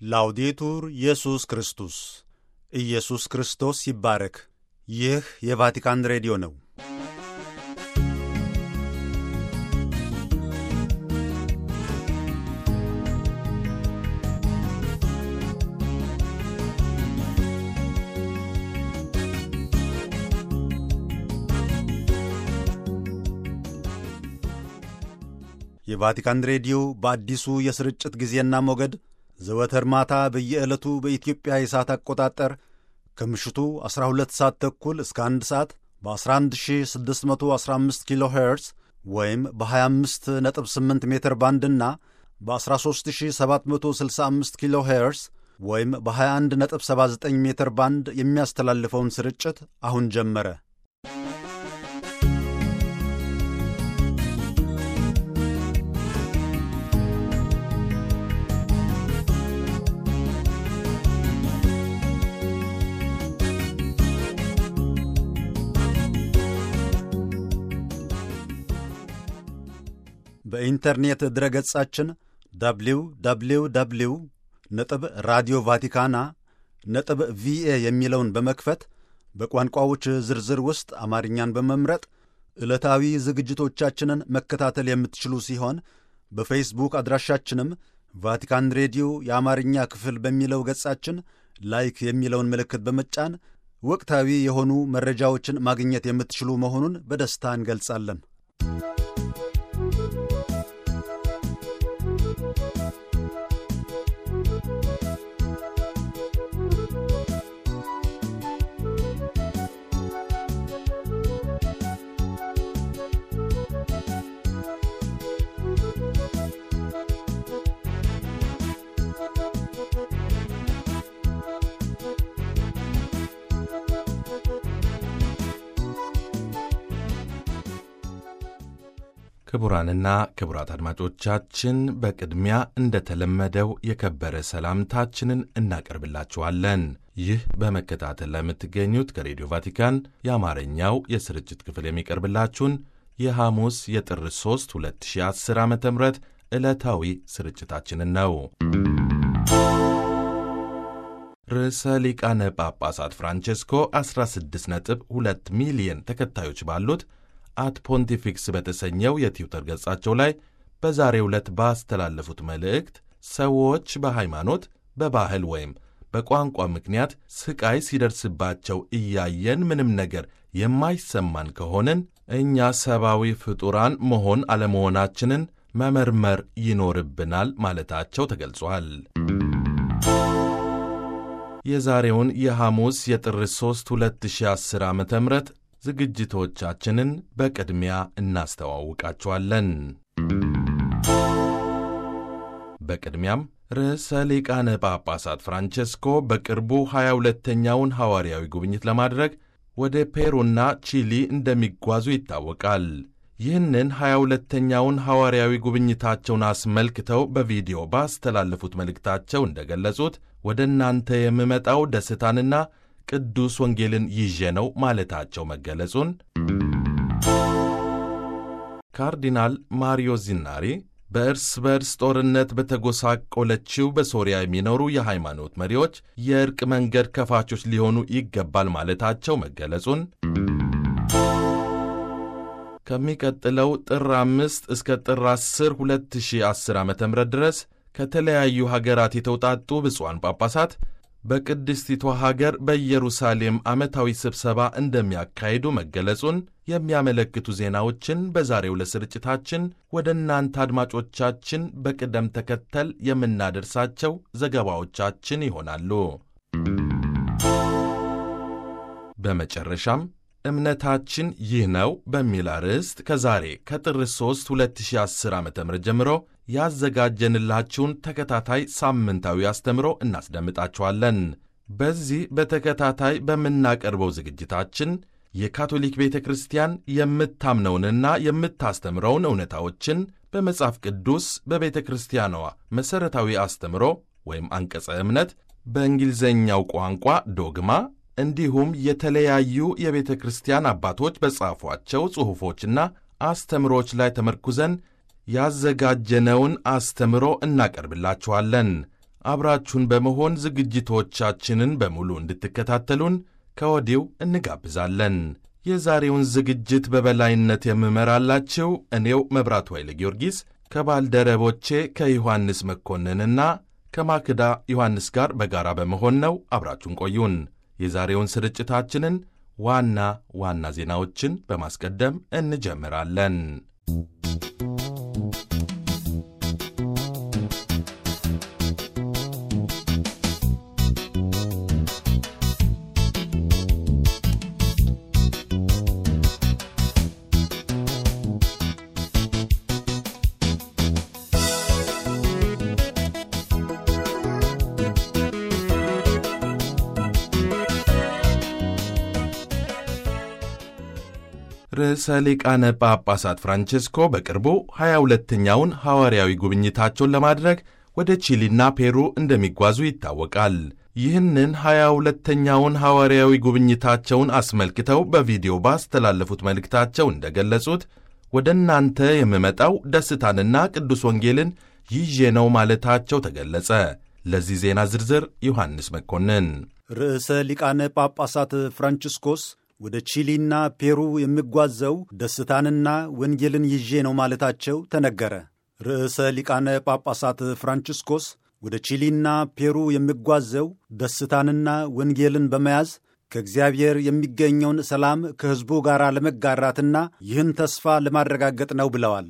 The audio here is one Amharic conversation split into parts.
ላውዴቱር ኢየሱስ ክርስቶስ ኢየሱስ ክርስቶስ ይባረክ። ይህ የቫቲካን ሬዲዮ ነው። የቫቲካን ሬዲዮ በአዲሱ የስርጭት ጊዜና ሞገድ ዘወትር ማታ በየዕለቱ በኢትዮጵያ የሰዓት አቆጣጠር ከምሽቱ 12 ሰዓት ተኩል እስከ 1 ሰዓት በ11615 ኪሎ ሄርዝ ወይም በ258 ሜትር ባንድና በ13765 ኪሎ ሄርዝ ወይም በ2179 ሜትር ባንድ የሚያስተላልፈውን ስርጭት አሁን ጀመረ። በኢንተርኔት ድረገጻችን ደብሊው ደብሊው ደብሊው ነጥብ ራዲዮ ቫቲካና ነጥብ ቪኤ የሚለውን በመክፈት በቋንቋዎች ዝርዝር ውስጥ አማርኛን በመምረጥ ዕለታዊ ዝግጅቶቻችንን መከታተል የምትችሉ ሲሆን በፌስቡክ አድራሻችንም ቫቲካን ሬዲዮ የአማርኛ ክፍል በሚለው ገጻችን ላይክ የሚለውን ምልክት በመጫን ወቅታዊ የሆኑ መረጃዎችን ማግኘት የምትችሉ መሆኑን በደስታ እንገልጻለን። ክቡራንና ክቡራት አድማጮቻችን በቅድሚያ እንደተለመደው የከበረ ሰላምታችንን እናቀርብላችኋለን። ይህ በመከታተል ላይ የምትገኙት ከሬዲዮ ቫቲካን የአማርኛው የስርጭት ክፍል የሚቀርብላችሁን የሐሙስ የጥር 3 2010 ዓ ም ዕለታዊ ስርጭታችንን ነው። ርዕሰ ሊቃነ ጳጳሳት ፍራንቼስኮ 16.2 ሚሊየን ተከታዮች ባሉት አት ፖንቲፊክስ በተሰኘው የትዊተር ገጻቸው ላይ በዛሬው ዕለት ባስተላለፉት መልእክት ሰዎች በሃይማኖት፣ በባህል ወይም በቋንቋ ምክንያት ስቃይ ሲደርስባቸው እያየን ምንም ነገር የማይሰማን ከሆንን እኛ ሰብአዊ ፍጡራን መሆን አለመሆናችንን መመርመር ይኖርብናል ማለታቸው ተገልጿል። የዛሬውን የሐሙስ የጥር 3 2010 ዓ ም ዝግጅቶቻችንን በቅድሚያ እናስተዋውቃችኋለን። በቅድሚያም ርዕሰ ሊቃነ ጳጳሳት ፍራንቼስኮ በቅርቡ 22ተኛውን ሐዋርያዊ ጉብኝት ለማድረግ ወደ ፔሩና ቺሊ እንደሚጓዙ ይታወቃል። ይህንን 22ተኛውን ሐዋርያዊ ጉብኝታቸውን አስመልክተው በቪዲዮ ባስተላለፉት መልእክታቸው እንደገለጹት ወደ እናንተ የምመጣው ደስታንና ቅዱስ ወንጌልን ይዤ ነው ማለታቸው መገለጹን ካርዲናል ማሪዮ ዚናሪ በእርስ በርስ ጦርነት በተጎሳቆለችው በሶሪያ የሚኖሩ የሃይማኖት መሪዎች የእርቅ መንገድ ከፋቾች ሊሆኑ ይገባል ማለታቸው መገለጹን ከሚቀጥለው ጥር አምስት እስከ ጥር 10 2010 ዓ ም ድረስ ከተለያዩ ሀገራት የተውጣጡ ብፁዓን ጳጳሳት በቅድስቲቷ ሀገር በኢየሩሳሌም ዓመታዊ ስብሰባ እንደሚያካሂዱ መገለጹን የሚያመለክቱ ዜናዎችን በዛሬው ለስርጭታችን ወደ እናንተ አድማጮቻችን በቅደም ተከተል የምናደርሳቸው ዘገባዎቻችን ይሆናሉ። በመጨረሻም እምነታችን ይህ ነው በሚል አርዕስት ከዛሬ ከጥር 3 2010 ዓ ም ጀምሮ ያዘጋጀንላችሁን ተከታታይ ሳምንታዊ አስተምሮ እናስደምጣችኋለን። በዚህ በተከታታይ በምናቀርበው ዝግጅታችን የካቶሊክ ቤተ ክርስቲያን የምታምነውንና የምታስተምረውን እውነታዎችን በመጽሐፍ ቅዱስ በቤተ ክርስቲያኗ መሠረታዊ አስተምሮ ወይም አንቀጸ እምነት በእንግሊዝኛው ቋንቋ ዶግማ እንዲሁም የተለያዩ የቤተ ክርስቲያን አባቶች በጻፏቸው ጽሑፎችና አስተምሮች ላይ ተመርኩዘን ያዘጋጀነውን አስተምሮ እናቀርብላችኋለን። አብራችሁን በመሆን ዝግጅቶቻችንን በሙሉ እንድትከታተሉን ከወዲው እንጋብዛለን። የዛሬውን ዝግጅት በበላይነት የምመራላችሁ እኔው መብራቱ ኃይለ ጊዮርጊስ ከባልደረቦቼ ከዮሐንስ መኮንንና ከማክዳ ዮሐንስ ጋር በጋራ በመሆን ነው። አብራችሁን ቆዩን። የዛሬውን ስርጭታችንን ዋና ዋና ዜናዎችን በማስቀደም እንጀምራለን። ርዕሰ ሊቃነ ጳጳሳት ፍራንቼስኮ በቅርቡ 22ኛውን ሐዋርያዊ ጉብኝታቸውን ለማድረግ ወደ ቺሊና ፔሩ እንደሚጓዙ ይታወቃል። ይህንን 22ኛውን ሐዋርያዊ ጉብኝታቸውን አስመልክተው በቪዲዮ ባስተላለፉት መልእክታቸው እንደገለጹት ወደ እናንተ የምመጣው ደስታንና ቅዱስ ወንጌልን ይዤ ነው ማለታቸው ተገለጸ። ለዚህ ዜና ዝርዝር ዮሐንስ መኮንን። ርዕሰ ሊቃነ ጳጳሳት ፍራንቺስኮስ ወደ ቺሊና ፔሩ የሚጓዘው ደስታንና ወንጌልን ይዤ ነው ማለታቸው ተነገረ። ርዕሰ ሊቃነ ጳጳሳት ፍራንቺስኮስ ወደ ቺሊና ፔሩ የሚጓዘው ደስታንና ወንጌልን በመያዝ ከእግዚአብሔር የሚገኘውን ሰላም ከሕዝቡ ጋር ለመጋራትና ይህን ተስፋ ለማረጋገጥ ነው ብለዋል።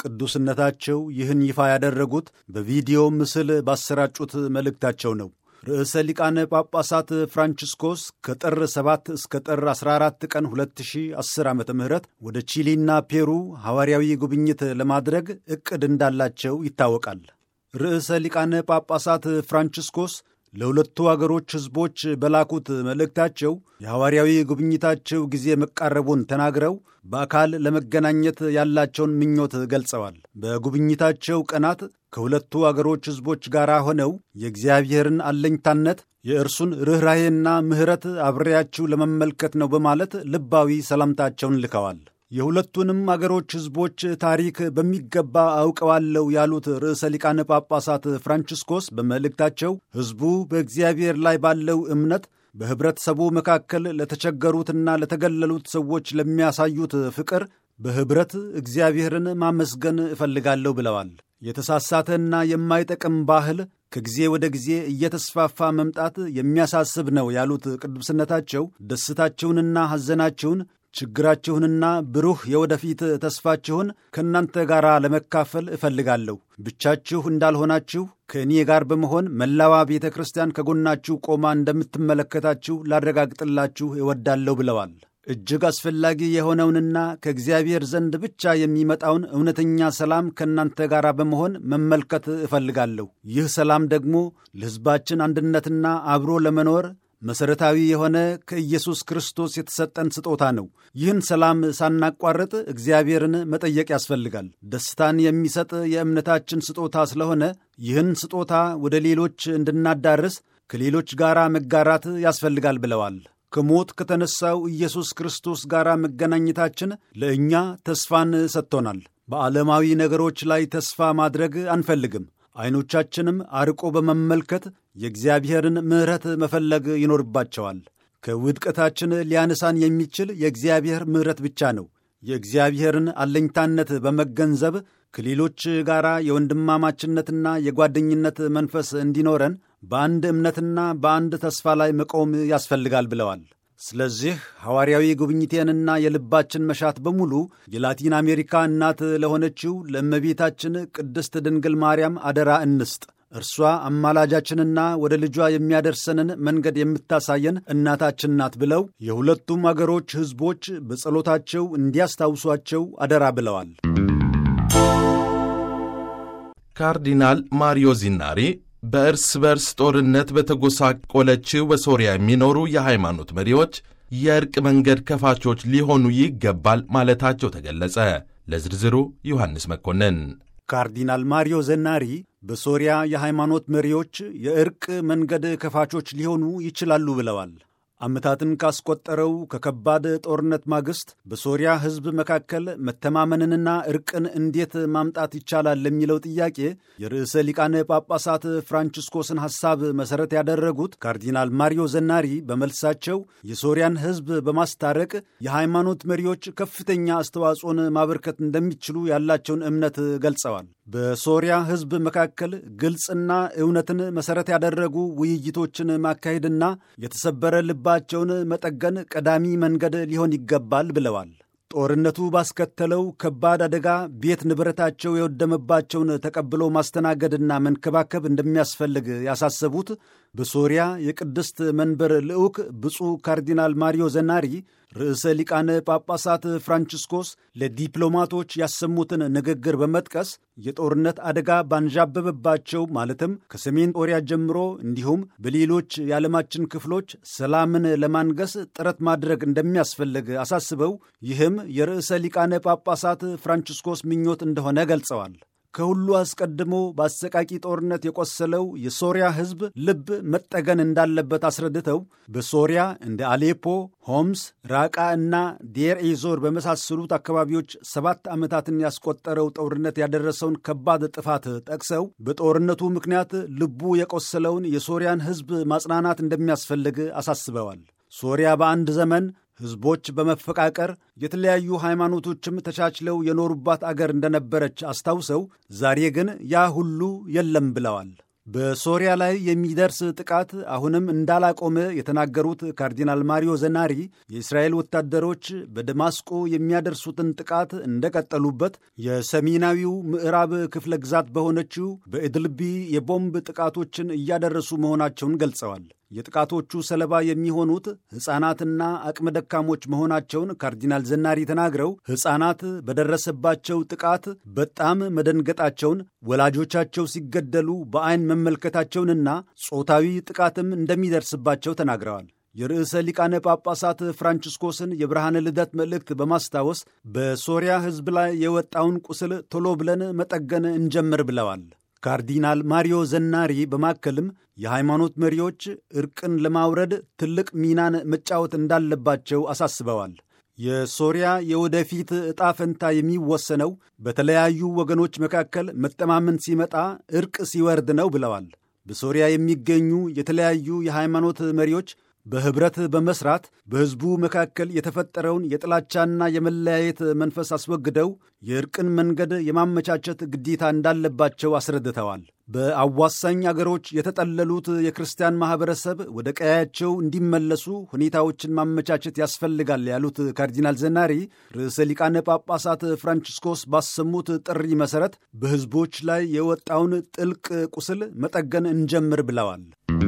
ቅዱስነታቸው ይህን ይፋ ያደረጉት በቪዲዮ ምስል ባሰራጩት መልእክታቸው ነው። ርዕሰ ሊቃነ ጳጳሳት ፍራንቺስኮስ ከጥር 7 እስከ ጥር 14 ቀን 2010 ዓ ም ወደ ቺሊና ፔሩ ሐዋርያዊ ጉብኝት ለማድረግ ዕቅድ እንዳላቸው ይታወቃል። ርዕሰ ሊቃነ ጳጳሳት ፍራንቺስኮስ ለሁለቱ አገሮች ሕዝቦች በላኩት መልእክታቸው የሐዋርያዊ ጉብኝታቸው ጊዜ መቃረቡን ተናግረው በአካል ለመገናኘት ያላቸውን ምኞት ገልጸዋል። በጉብኝታቸው ቀናት ከሁለቱ አገሮች ሕዝቦች ጋር ሆነው የእግዚአብሔርን አለኝታነት የእርሱን ርኅራሄና ምሕረት አብሬያችሁ ለመመልከት ነው በማለት ልባዊ ሰላምታቸውን ልከዋል። የሁለቱንም አገሮች ሕዝቦች ታሪክ በሚገባ አውቀዋለሁ ያሉት ርዕሰ ሊቃነ ጳጳሳት ፍራንቺስኮስ በመልእክታቸው ሕዝቡ በእግዚአብሔር ላይ ባለው እምነት በኅብረተሰቡ መካከል ለተቸገሩትና ለተገለሉት ሰዎች ለሚያሳዩት ፍቅር በኅብረት እግዚአብሔርን ማመስገን እፈልጋለሁ ብለዋል። የተሳሳተና የማይጠቅም ባህል ከጊዜ ወደ ጊዜ እየተስፋፋ መምጣት የሚያሳስብ ነው ያሉት ቅዱስነታቸው ደስታችሁንና ሐዘናችሁን ችግራችሁንና ብሩህ የወደፊት ተስፋችሁን ከእናንተ ጋር ለመካፈል እፈልጋለሁ። ብቻችሁ እንዳልሆናችሁ ከእኔ ጋር በመሆን መላዋ ቤተ ክርስቲያን ከጎናችሁ ቆማ እንደምትመለከታችሁ ላረጋግጥላችሁ እወዳለሁ ብለዋል። እጅግ አስፈላጊ የሆነውንና ከእግዚአብሔር ዘንድ ብቻ የሚመጣውን እውነተኛ ሰላም ከእናንተ ጋር በመሆን መመልከት እፈልጋለሁ። ይህ ሰላም ደግሞ ለሕዝባችን አንድነትና አብሮ ለመኖር መሠረታዊ የሆነ ከኢየሱስ ክርስቶስ የተሰጠን ስጦታ ነው። ይህን ሰላም ሳናቋርጥ እግዚአብሔርን መጠየቅ ያስፈልጋል። ደስታን የሚሰጥ የእምነታችን ስጦታ ስለሆነ ይህን ስጦታ ወደ ሌሎች እንድናዳርስ ከሌሎች ጋር መጋራት ያስፈልጋል ብለዋል። ከሞት ከተነሳው ኢየሱስ ክርስቶስ ጋር መገናኘታችን ለእኛ ተስፋን ሰጥቶናል። በዓለማዊ ነገሮች ላይ ተስፋ ማድረግ አንፈልግም። ዐይኖቻችንም አርቆ በመመልከት የእግዚአብሔርን ምሕረት መፈለግ ይኖርባቸዋል። ከውድቀታችን ሊያነሳን የሚችል የእግዚአብሔር ምሕረት ብቻ ነው። የእግዚአብሔርን አለኝታነት በመገንዘብ ከሌሎች ጋር የወንድማማችነትና የጓደኝነት መንፈስ እንዲኖረን በአንድ እምነትና በአንድ ተስፋ ላይ መቆም ያስፈልጋል ብለዋል። ስለዚህ ሐዋርያዊ ጉብኝቴንና የልባችን መሻት በሙሉ የላቲን አሜሪካ እናት ለሆነችው ለእመቤታችን ቅድስት ድንግል ማርያም አደራ እንስጥ። እርሷ አማላጃችንና ወደ ልጇ የሚያደርሰንን መንገድ የምታሳየን እናታችን ናት ብለው የሁለቱም አገሮች ሕዝቦች በጸሎታቸው እንዲያስታውሷቸው አደራ ብለዋል። ካርዲናል ማሪዮ ዚናሪ በእርስ በርስ ጦርነት በተጎሳቆለችው በሶሪያ የሚኖሩ የሃይማኖት መሪዎች የእርቅ መንገድ ከፋቾች ሊሆኑ ይገባል ማለታቸው ተገለጸ። ለዝርዝሩ ዮሐንስ መኮንን። ካርዲናል ማሪዮ ዘናሪ በሶሪያ የሃይማኖት መሪዎች የእርቅ መንገድ ከፋቾች ሊሆኑ ይችላሉ ብለዋል። ዓመታትን ካስቆጠረው ከከባድ ጦርነት ማግስት በሶሪያ ሕዝብ መካከል መተማመንንና እርቅን እንዴት ማምጣት ይቻላል ለሚለው ጥያቄ የርዕሰ ሊቃነ ጳጳሳት ፍራንቺስኮስን ሐሳብ መሠረት ያደረጉት ካርዲናል ማሪዮ ዘናሪ በመልሳቸው የሶሪያን ሕዝብ በማስታረቅ የሃይማኖት መሪዎች ከፍተኛ አስተዋጽኦን ማበርከት እንደሚችሉ ያላቸውን እምነት ገልጸዋል። በሶሪያ ሕዝብ መካከል ግልጽና እውነትን መሠረት ያደረጉ ውይይቶችን ማካሄድና የተሰበረ ልባቸውን መጠገን ቀዳሚ መንገድ ሊሆን ይገባል ብለዋል። ጦርነቱ ባስከተለው ከባድ አደጋ ቤት ንብረታቸው የወደመባቸውን ተቀብሎ ማስተናገድና መንከባከብ እንደሚያስፈልግ ያሳሰቡት በሶሪያ የቅድስት መንበር ልዑክ ብፁዕ ካርዲናል ማሪዮ ዘናሪ ርዕሰ ሊቃነ ጳጳሳት ፍራንቺስኮስ ለዲፕሎማቶች ያሰሙትን ንግግር በመጥቀስ የጦርነት አደጋ ባንዣበበባቸው ማለትም ከሰሜን ጦሪያ ጀምሮ እንዲሁም በሌሎች የዓለማችን ክፍሎች ሰላምን ለማንገስ ጥረት ማድረግ እንደሚያስፈልግ አሳስበው ይህም የርዕሰ ሊቃነ ጳጳሳት ፍራንቺስኮስ ምኞት እንደሆነ ገልጸዋል። ከሁሉ አስቀድሞ በአሰቃቂ ጦርነት የቆሰለው የሶሪያ ሕዝብ ልብ መጠገን እንዳለበት አስረድተው በሶሪያ እንደ አሌፖ፣ ሆምስ፣ ራቃ እና ዴር ኤዞር በመሳሰሉት አካባቢዎች ሰባት ዓመታትን ያስቆጠረው ጦርነት ያደረሰውን ከባድ ጥፋት ጠቅሰው በጦርነቱ ምክንያት ልቡ የቆሰለውን የሶሪያን ሕዝብ ማጽናናት እንደሚያስፈልግ አሳስበዋል። ሶሪያ በአንድ ዘመን ሕዝቦች በመፈቃቀር የተለያዩ ሃይማኖቶችም ተቻችለው የኖሩባት አገር እንደነበረች አስታውሰው ዛሬ ግን ያ ሁሉ የለም ብለዋል። በሶሪያ ላይ የሚደርስ ጥቃት አሁንም እንዳላቆመ የተናገሩት ካርዲናል ማሪዮ ዘናሪ የእስራኤል ወታደሮች በደማስቆ የሚያደርሱትን ጥቃት እንደቀጠሉበት፣ የሰሜናዊው ምዕራብ ክፍለ ግዛት በሆነችው በኢድልቢ የቦምብ ጥቃቶችን እያደረሱ መሆናቸውን ገልጸዋል። የጥቃቶቹ ሰለባ የሚሆኑት ሕፃናትና አቅመ ደካሞች መሆናቸውን ካርዲናል ዘናሪ ተናግረው ሕፃናት በደረሰባቸው ጥቃት በጣም መደንገጣቸውን፣ ወላጆቻቸው ሲገደሉ በዐይን መመልከታቸውንና ጾታዊ ጥቃትም እንደሚደርስባቸው ተናግረዋል። የርዕሰ ሊቃነ ጳጳሳት ፍራንቺስኮስን የብርሃነ ልደት መልእክት በማስታወስ በሶሪያ ሕዝብ ላይ የወጣውን ቁስል ቶሎ ብለን መጠገን እንጀምር ብለዋል። ካርዲናል ማሪዮ ዘናሪ በማከልም የሃይማኖት መሪዎች ዕርቅን ለማውረድ ትልቅ ሚናን መጫወት እንዳለባቸው አሳስበዋል። የሶሪያ የወደፊት ዕጣ ፈንታ የሚወሰነው በተለያዩ ወገኖች መካከል መተማመን ሲመጣ ዕርቅ ሲወርድ ነው ብለዋል። በሶሪያ የሚገኙ የተለያዩ የሃይማኖት መሪዎች በኅብረት በመስራት በሕዝቡ መካከል የተፈጠረውን የጥላቻና የመለያየት መንፈስ አስወግደው የእርቅን መንገድ የማመቻቸት ግዴታ እንዳለባቸው አስረድተዋል። በአዋሳኝ አገሮች የተጠለሉት የክርስቲያን ማኅበረሰብ ወደ ቀያቸው እንዲመለሱ ሁኔታዎችን ማመቻቸት ያስፈልጋል ያሉት ካርዲናል ዘናሪ ርዕሰ ሊቃነ ጳጳሳት ፍራንቺስኮስ ባሰሙት ጥሪ መሠረት በሕዝቦች ላይ የወጣውን ጥልቅ ቁስል መጠገን እንጀምር ብለዋል።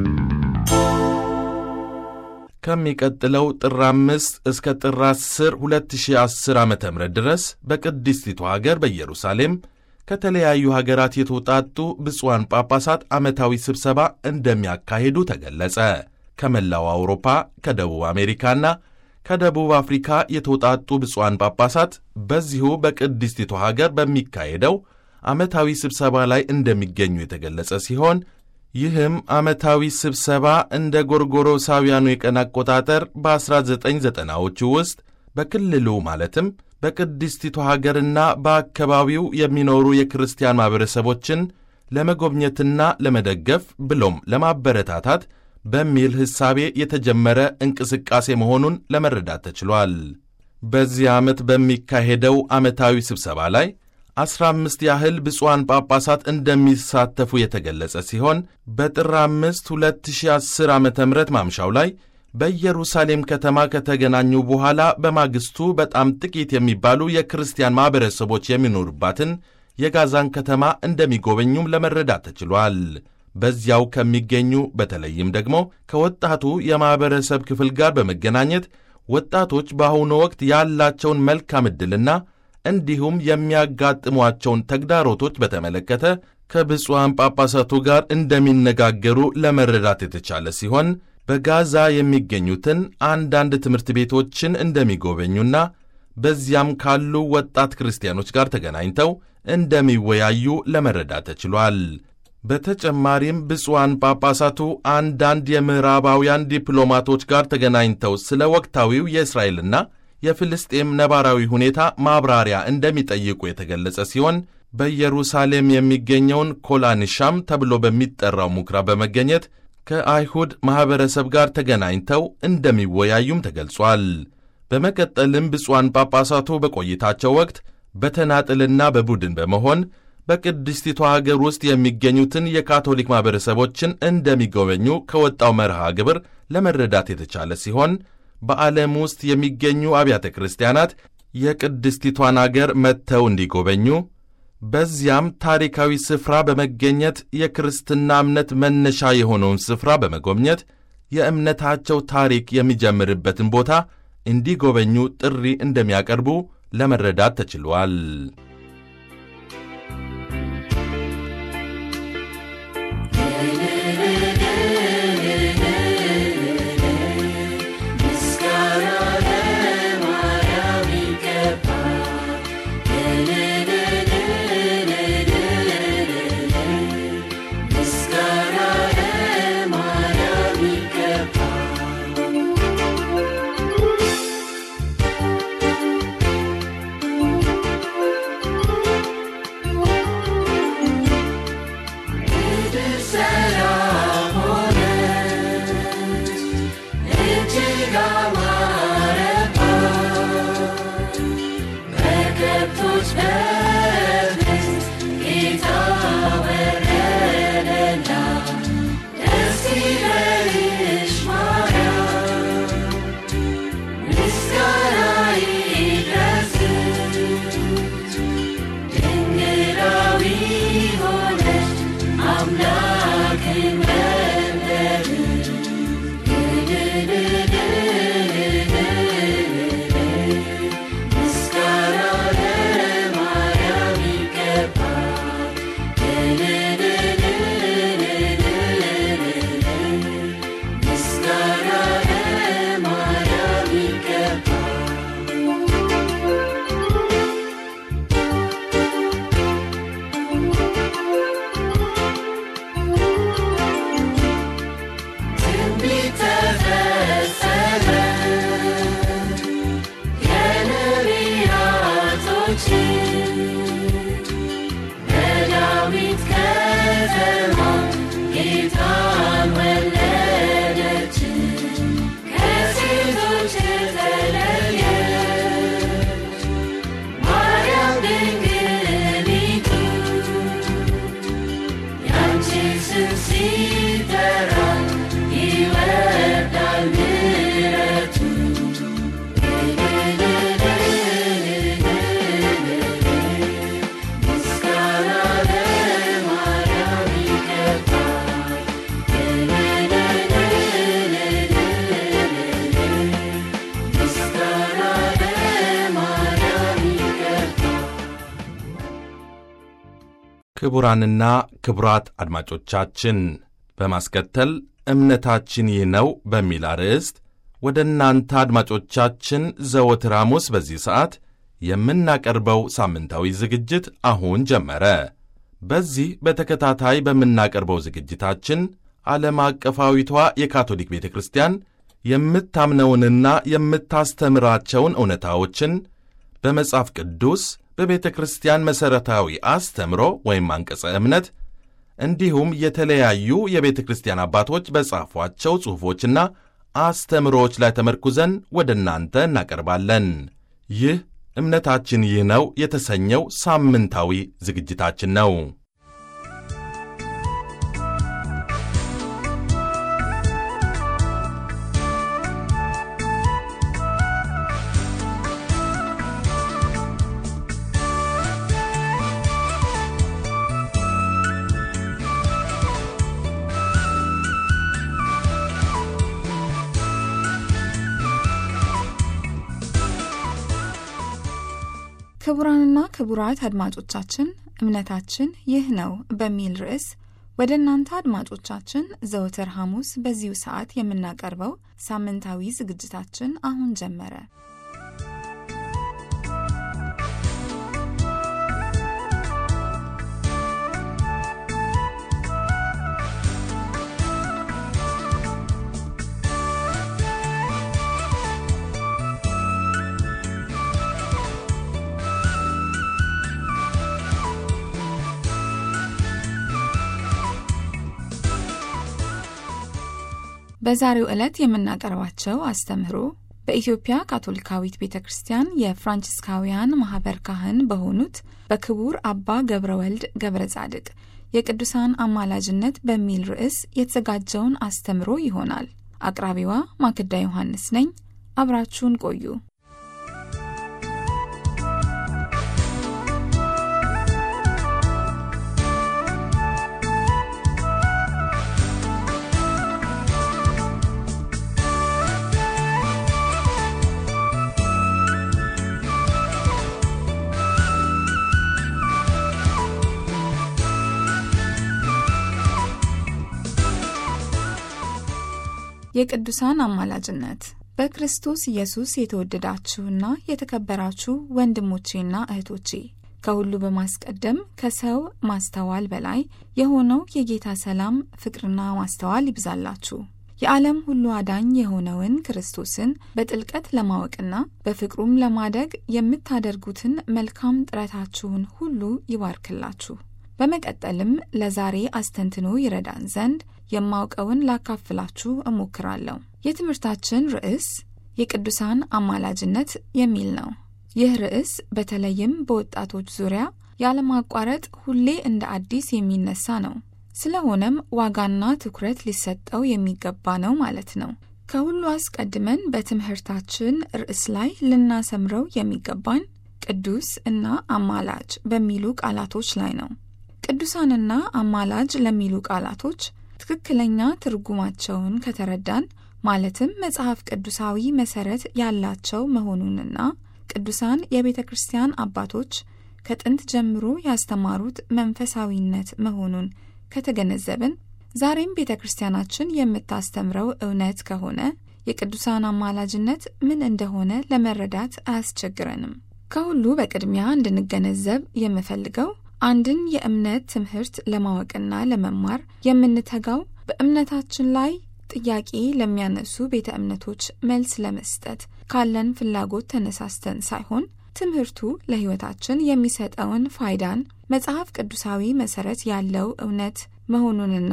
ከሚቀጥለው ጥር 5 እስከ ጥር 10 2010 ዓ ም ድረስ በቅድስቲቱ ሀገር በኢየሩሳሌም ከተለያዩ ሀገራት የተውጣጡ ብፁዓን ጳጳሳት ዓመታዊ ስብሰባ እንደሚያካሂዱ ተገለጸ። ከመላው አውሮፓ፣ ከደቡብ አሜሪካና ከደቡብ አፍሪካ የተውጣጡ ብፁዓን ጳጳሳት በዚሁ በቅድስቲቱ ሀገር በሚካሄደው ዓመታዊ ስብሰባ ላይ እንደሚገኙ የተገለጸ ሲሆን ይህም ዓመታዊ ስብሰባ እንደ ጎርጎሮሳውያኑ የቀን አቆጣጠር በ1990ዎቹ ውስጥ በክልሉ ማለትም በቅድስቲቱ ሀገርና በአካባቢው የሚኖሩ የክርስቲያን ማኅበረሰቦችን ለመጎብኘትና ለመደገፍ ብሎም ለማበረታታት በሚል ሕሳቤ የተጀመረ እንቅስቃሴ መሆኑን ለመረዳት ተችሏል። በዚህ ዓመት በሚካሄደው ዓመታዊ ስብሰባ ላይ አስራ አምስት ያህል ብፁዓን ጳጳሳት እንደሚሳተፉ የተገለጸ ሲሆን በጥር አምስት 2010 ዓ ም ማምሻው ላይ በኢየሩሳሌም ከተማ ከተገናኙ በኋላ በማግስቱ በጣም ጥቂት የሚባሉ የክርስቲያን ማኅበረሰቦች የሚኖሩባትን የጋዛን ከተማ እንደሚጎበኙም ለመረዳት ተችሏል። በዚያው ከሚገኙ በተለይም ደግሞ ከወጣቱ የማኅበረሰብ ክፍል ጋር በመገናኘት ወጣቶች በአሁኑ ወቅት ያላቸውን መልካም ዕድልና እንዲሁም የሚያጋጥሟቸውን ተግዳሮቶች በተመለከተ ከብፁዓን ጳጳሳቱ ጋር እንደሚነጋገሩ ለመረዳት የተቻለ ሲሆን በጋዛ የሚገኙትን አንዳንድ ትምህርት ቤቶችን እንደሚጎበኙና በዚያም ካሉ ወጣት ክርስቲያኖች ጋር ተገናኝተው እንደሚወያዩ ለመረዳት ተችሏል። በተጨማሪም ብፁዓን ጳጳሳቱ አንዳንድ የምዕራባውያን ዲፕሎማቶች ጋር ተገናኝተው ስለ ወቅታዊው የእስራኤልና የፍልስጤም ነባራዊ ሁኔታ ማብራሪያ እንደሚጠይቁ የተገለጸ ሲሆን በኢየሩሳሌም የሚገኘውን ኮላንሻም ተብሎ በሚጠራው ምኵራብ በመገኘት ከአይሁድ ማኅበረሰብ ጋር ተገናኝተው እንደሚወያዩም ተገልጿል። በመቀጠልም ብፁዓን ጳጳሳቱ በቆይታቸው ወቅት በተናጥልና በቡድን በመሆን በቅድስቲቷ አገር ውስጥ የሚገኙትን የካቶሊክ ማኅበረሰቦችን እንደሚጎበኙ ከወጣው መርሃ ግብር ለመረዳት የተቻለ ሲሆን በዓለም ውስጥ የሚገኙ አብያተ ክርስቲያናት የቅድስቲቷን አገር መጥተው እንዲጎበኙ በዚያም ታሪካዊ ስፍራ በመገኘት የክርስትና እምነት መነሻ የሆነውን ስፍራ በመጎብኘት የእምነታቸው ታሪክ የሚጀምርበትን ቦታ እንዲጎበኙ ጥሪ እንደሚያቀርቡ ለመረዳት ተችሏል። ክቡራንና ክቡራት አድማጮቻችን በማስከተል እምነታችን ይህ ነው በሚል አርዕስት ወደ እናንተ አድማጮቻችን ዘወትር ሐሙስ በዚህ ሰዓት የምናቀርበው ሳምንታዊ ዝግጅት አሁን ጀመረ። በዚህ በተከታታይ በምናቀርበው ዝግጅታችን ዓለም አቀፋዊቷ የካቶሊክ ቤተ ክርስቲያን የምታምነውንና የምታስተምራቸውን እውነታዎችን በመጽሐፍ ቅዱስ በቤተ ክርስቲያን መሠረታዊ አስተምሮ ወይም አንቀጸ እምነት እንዲሁም የተለያዩ የቤተ ክርስቲያን አባቶች በጻፏቸው ጽሑፎችና አስተምሮዎች ላይ ተመርኩዘን ወደ እናንተ እናቀርባለን። ይህ እምነታችን ይህ ነው የተሰኘው ሳምንታዊ ዝግጅታችን ነው። ክቡራንና ክቡራት አድማጮቻችን እምነታችን ይህ ነው በሚል ርዕስ ወደ እናንተ አድማጮቻችን ዘወትር ሐሙስ በዚሁ ሰዓት የምናቀርበው ሳምንታዊ ዝግጅታችን አሁን ጀመረ። በዛሬው ዕለት የምናቀርባቸው አስተምህሮ በኢትዮጵያ ካቶሊካዊት ቤተ ክርስቲያን የፍራንቺስካውያን ማኅበር ካህን በሆኑት በክቡር አባ ገብረ ወልድ ገብረ ጻድቅ የቅዱሳን አማላጅነት በሚል ርዕስ የተዘጋጀውን አስተምሮ ይሆናል። አቅራቢዋ ማክዳ ዮሐንስ ነኝ። አብራችሁን ቆዩ። የቅዱሳን አማላጅነት በክርስቶስ ኢየሱስ የተወደዳችሁና የተከበራችሁ ወንድሞቼና እህቶቼ ከሁሉ በማስቀደም ከሰው ማስተዋል በላይ የሆነው የጌታ ሰላም ፍቅርና ማስተዋል ይብዛላችሁ። የዓለም ሁሉ አዳኝ የሆነውን ክርስቶስን በጥልቀት ለማወቅና በፍቅሩም ለማደግ የምታደርጉትን መልካም ጥረታችሁን ሁሉ ይባርክላችሁ። በመቀጠልም ለዛሬ አስተንትኖ ይረዳን ዘንድ የማውቀውን ላካፍላችሁ እሞክራለሁ። የትምህርታችን ርዕስ የቅዱሳን አማላጅነት የሚል ነው። ይህ ርዕስ በተለይም በወጣቶች ዙሪያ ያለማቋረጥ ሁሌ እንደ አዲስ የሚነሳ ነው። ስለሆነም ዋጋና ትኩረት ሊሰጠው የሚገባ ነው ማለት ነው። ከሁሉ አስቀድመን በትምህርታችን ርዕስ ላይ ልናሰምረው የሚገባን ቅዱስ እና አማላጅ በሚሉ ቃላቶች ላይ ነው። ቅዱሳንና አማላጅ ለሚሉ ቃላቶች ትክክለኛ ትርጉማቸውን ከተረዳን ማለትም መጽሐፍ ቅዱሳዊ መሰረት ያላቸው መሆኑንና ቅዱሳን የቤተ ክርስቲያን አባቶች ከጥንት ጀምሮ ያስተማሩት መንፈሳዊነት መሆኑን ከተገነዘብን ዛሬም ቤተ ክርስቲያናችን የምታስተምረው እውነት ከሆነ የቅዱሳን አማላጅነት ምን እንደሆነ ለመረዳት አያስቸግረንም። ከሁሉ በቅድሚያ እንድንገነዘብ የምፈልገው አንድን የእምነት ትምህርት ለማወቅና ለመማር የምንተጋው በእምነታችን ላይ ጥያቄ ለሚያነሱ ቤተ እምነቶች መልስ ለመስጠት ካለን ፍላጎት ተነሳስተን ሳይሆን ትምህርቱ ለሕይወታችን የሚሰጠውን ፋይዳን መጽሐፍ ቅዱሳዊ መሰረት ያለው እውነት መሆኑንና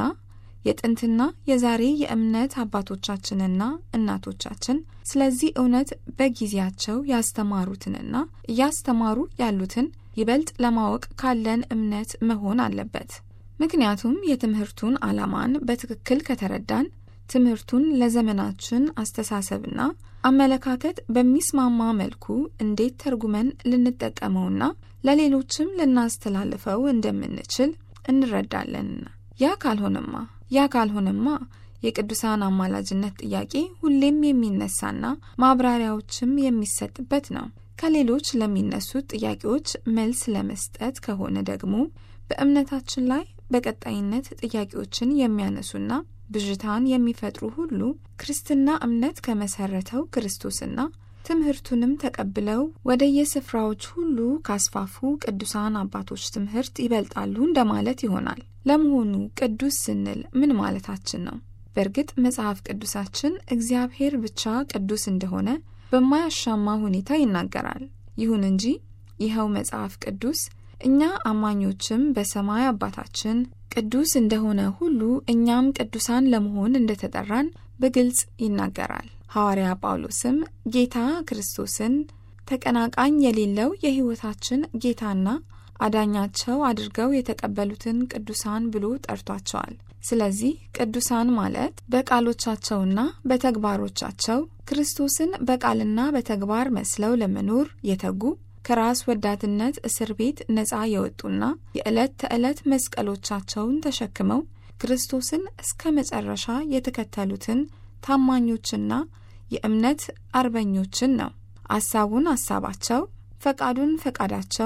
የጥንትና የዛሬ የእምነት አባቶቻችንና እናቶቻችን ስለዚህ እውነት በጊዜያቸው ያስተማሩትንና እያስተማሩ ያሉትን ይበልጥ ለማወቅ ካለን እምነት መሆን አለበት። ምክንያቱም የትምህርቱን ዓላማን በትክክል ከተረዳን ትምህርቱን ለዘመናችን አስተሳሰብና አመለካከት በሚስማማ መልኩ እንዴት ተርጉመን ልንጠቀመውና ለሌሎችም ልናስተላልፈው እንደምንችል እንረዳለንና ያ ካልሆነማ ያ ካልሆነማ የቅዱሳን አማላጅነት ጥያቄ ሁሌም የሚነሳና ማብራሪያዎችም የሚሰጥበት ነው። ከሌሎች ለሚነሱት ጥያቄዎች መልስ ለመስጠት ከሆነ ደግሞ በእምነታችን ላይ በቀጣይነት ጥያቄዎችን የሚያነሱና ብዥታን የሚፈጥሩ ሁሉ ክርስትና እምነት ከመሰረተው ክርስቶስና ትምህርቱንም ተቀብለው ወደ የስፍራዎች ሁሉ ካስፋፉ ቅዱሳን አባቶች ትምህርት ይበልጣሉ እንደማለት ይሆናል። ለመሆኑ ቅዱስ ስንል ምን ማለታችን ነው? በእርግጥ መጽሐፍ ቅዱሳችን እግዚአብሔር ብቻ ቅዱስ እንደሆነ በማያሻማ ሁኔታ ይናገራል። ይሁን እንጂ ይኸው መጽሐፍ ቅዱስ እኛ አማኞችም በሰማይ አባታችን ቅዱስ እንደሆነ ሁሉ እኛም ቅዱሳን ለመሆን እንደተጠራን በግልጽ ይናገራል። ሐዋርያ ጳውሎስም ጌታ ክርስቶስን ተቀናቃኝ የሌለው የሕይወታችን ጌታና አዳኛቸው አድርገው የተቀበሉትን ቅዱሳን ብሎ ጠርቷቸዋል። ስለዚህ ቅዱሳን ማለት በቃሎቻቸውና በተግባሮቻቸው ክርስቶስን በቃልና በተግባር መስለው ለመኖር የተጉ ከራስ ወዳድነት እስር ቤት ነፃ የወጡና የዕለት ተዕለት መስቀሎቻቸውን ተሸክመው ክርስቶስን እስከ መጨረሻ የተከተሉትን ታማኞችና የእምነት አርበኞችን ነው። አሳቡን አሳባቸው፣ ፈቃዱን ፈቃዳቸው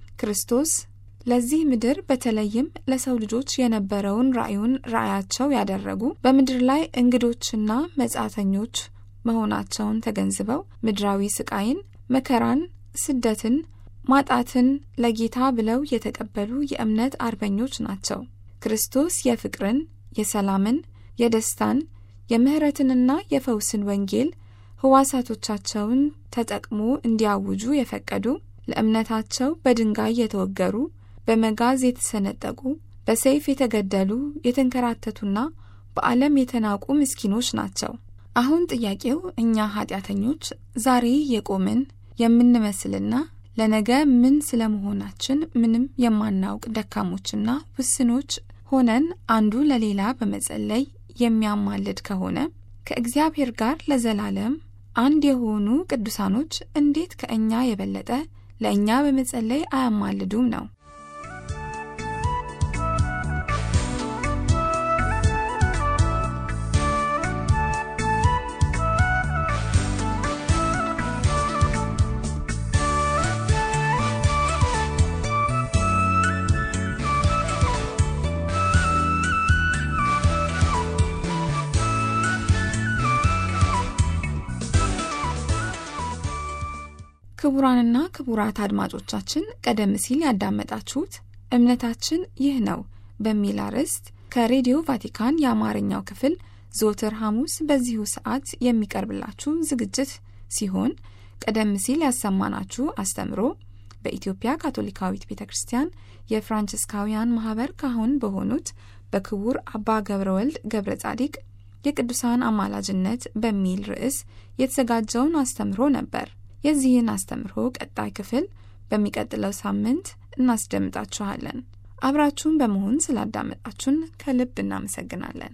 ክርስቶስ ለዚህ ምድር በተለይም ለሰው ልጆች የነበረውን ራእዩን ራእያቸው ያደረጉ በምድር ላይ እንግዶችና መጻተኞች መሆናቸውን ተገንዝበው ምድራዊ ስቃይን፣ መከራን፣ ስደትን፣ ማጣትን ለጌታ ብለው የተቀበሉ የእምነት አርበኞች ናቸው። ክርስቶስ የፍቅርን፣ የሰላምን፣ የደስታን፣ የምህረትንና የፈውስን ወንጌል ህዋሳቶቻቸውን ተጠቅሞ እንዲያውጁ የፈቀዱ ለእምነታቸው በድንጋይ የተወገሩ በመጋዝ የተሰነጠቁ በሰይፍ የተገደሉ የተንከራተቱና በዓለም የተናቁ ምስኪኖች ናቸው። አሁን ጥያቄው እኛ ኃጢአተኞች ዛሬ የቆምን የምንመስልና ለነገ ምን ስለመሆናችን ምንም የማናውቅ ደካሞችና ውስኖች ሆነን አንዱ ለሌላ በመጸለይ የሚያማልድ ከሆነ ከእግዚአብሔር ጋር ለዘላለም አንድ የሆኑ ቅዱሳኖች እንዴት ከእኛ የበለጠ ለእኛ በመጸለይ አያማልዱም ነው። ክቡራንና ክቡራት አድማጮቻችን ቀደም ሲል ያዳመጣችሁት እምነታችን ይህ ነው በሚል አርዕስት ከሬዲዮ ቫቲካን የአማርኛው ክፍል ዘወትር ሐሙስ በዚሁ ሰዓት የሚቀርብላችሁ ዝግጅት ሲሆን ቀደም ሲል ያሰማናችሁ አስተምሮ በኢትዮጵያ ካቶሊካዊት ቤተ ክርስቲያን የፍራንቺስካውያን ማህበር ካህን በሆኑት በክቡር አባ ገብረ ወልድ ገብረ ጻዲቅ የቅዱሳን አማላጅነት በሚል ርዕስ የተዘጋጀውን አስተምሮ ነበር። የዚህን አስተምሮ ቀጣይ ክፍል በሚቀጥለው ሳምንት እናስደምጣችኋለን። አብራችሁን በመሆን ስላዳመጣችሁን ከልብ እናመሰግናለን።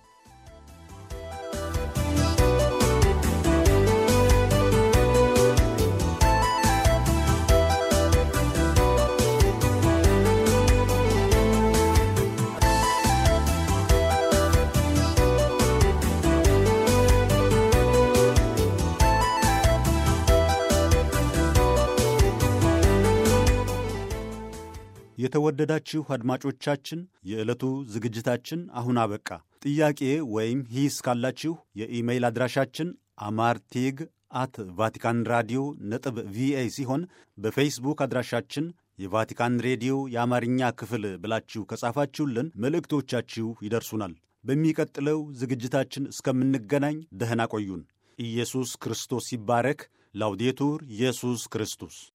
የተወደዳችሁ አድማጮቻችን የዕለቱ ዝግጅታችን አሁን አበቃ። ጥያቄ ወይም ሂስ ካላችሁ የኢሜይል አድራሻችን አማርቴግ አት ቫቲካን ራዲዮ ነጥብ ቪኦኤ ሲሆን በፌስቡክ አድራሻችን የቫቲካን ሬዲዮ የአማርኛ ክፍል ብላችሁ ከጻፋችሁልን መልእክቶቻችሁ ይደርሱናል። በሚቀጥለው ዝግጅታችን እስከምንገናኝ ደህና ቆዩን። ኢየሱስ ክርስቶስ ይባረክ። ላውዴቱር ኢየሱስ ክርስቶስ